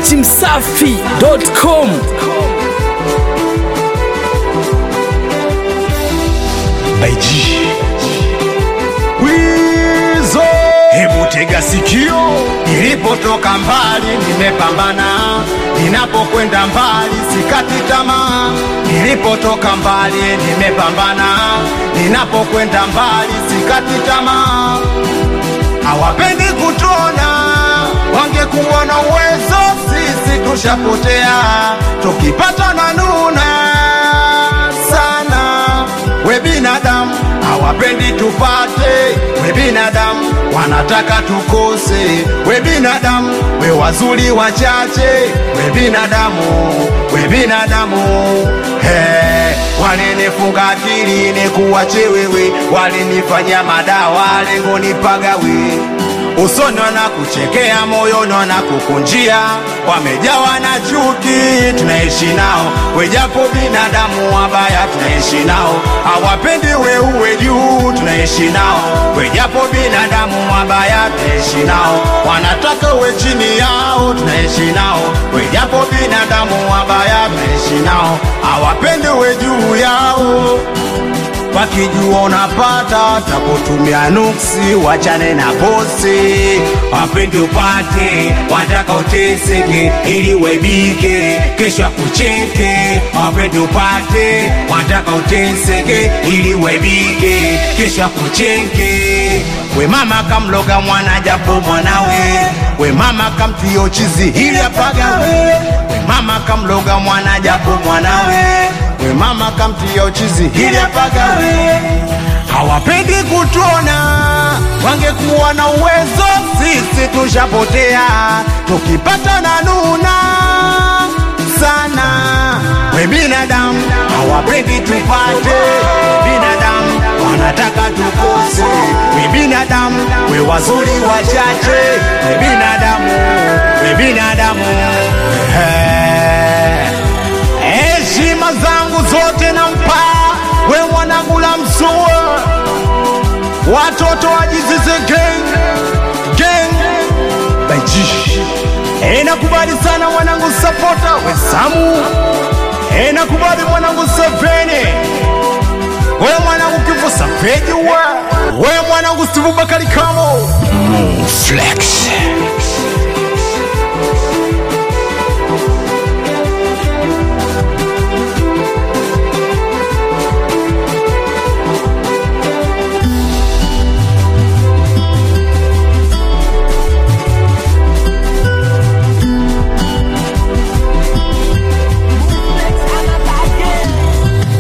dachimsafi.com Baiji Wizo Hebu tega sikio Nilipotoka mbali nimepambana Ninapokwenda mbali sikati tamaa Nilipotoka mbali nimepambana Ninapokwenda mbali sikati tamaa Hawapendi kutuona Wangekuwa na uwezo sisi tushapotea Tukipata na nuna sana we binadamu hawapendi tupate, we binadamu wanataka tukose, we binadamu we wazuri wachache, we binadamu, we binadamu hey, walinifunga akili ni kuwache wewe, walinifanya madawa lengo nipagawe usoni wanakuchekea, moyoni wanakukunjia, wamejawa na chuki, tunaishi nao wejapo binadamu wabaya, tunaishi nao hawapendi we uwe juu, tunaishi nao wejapo binadamu wabaya, tunaishi nao wanataka uwe chini yao, tunaishi nao wejapo binadamu wabaya, tunaishi nao hawapendi we juu yao wakijua unapata takutumia nuksi, wachane na bosi, wapendi upate, wataka uteseke ili uaibike, kesho akucheke. Wapendi upate, wataka uteseke ili uaibike, kesho akucheke. We mama kamloga mwana japo mwanawe, we mama kamtio chizi ili apagawe, we mama kamloga mwana japo mwanawe we mama kamtia uchizi ili apagawe. Hawapendi kutuona, wangekuwa na uwezo, sisi tushapotea, tukipata na nuna sana. We binadamu hawapendi tupate, we binadamu wanataka tukose, we binadamu we wazuri wachache, we binadamu, we binadamu hey. Heshima zangu zote nampa we mwanangu la msua, watoto wajizize gang gang baji. E, nakubali sana mwanangu sapota we Samu. E, nakubali mwanangu Sevene, we mwanangu kifo sapeji we we mwanangu Steve Bakari Kamo Flex.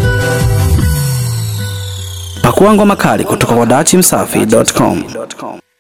Pakua ngoma kali kutoka kwa dachimsafi.com.